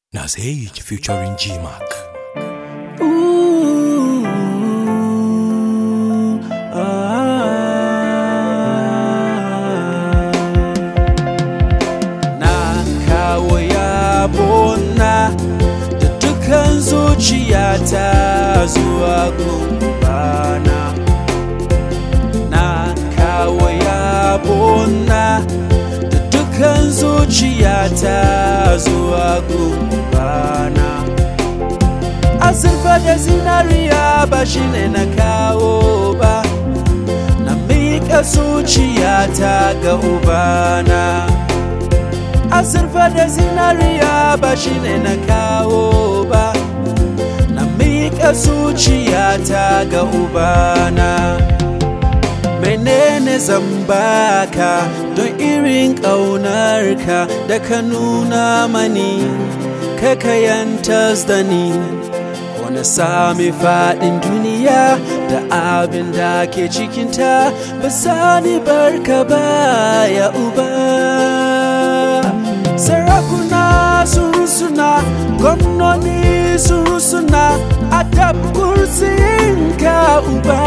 Nasehik featuring G-Mac. Ooh, ah. Na kawo yabona da dukan zuciyata zuwa gumbana Na kawo yabona da dukan zuciyata zuwa gumbana azurfa da zinariya ba shi ne na kawo ba na miƙa zuciyata ga ubana azurfa da zinariya ba shi ne na kawo ba na miƙa zuciyata ga ubana menene zan baka don irin ƙaunarka da ka nuna mani ka kayantas da ni wani sami faɗin duniya da abin da ke cikinta ba sani barka ba ya uba sarakuna sun rusuna gwamnoni sun rusuna a kursiyin ka uba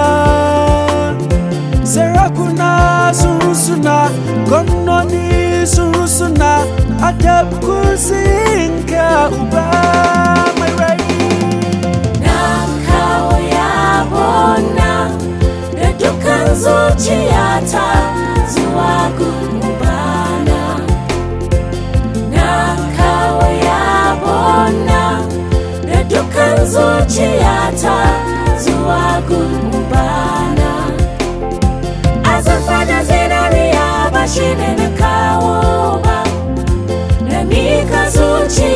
sarakuna sun rusuna gwamnoni sun rusuna a kursiyin ka uba mai rai Na kawo yabona da dukan zuciyata zuwa gumbana. Na kawo yabona da dukan zuciyata zuwa gumbana. Azurfa da zinariya ba shi ne na kawo ba, na mika zuciya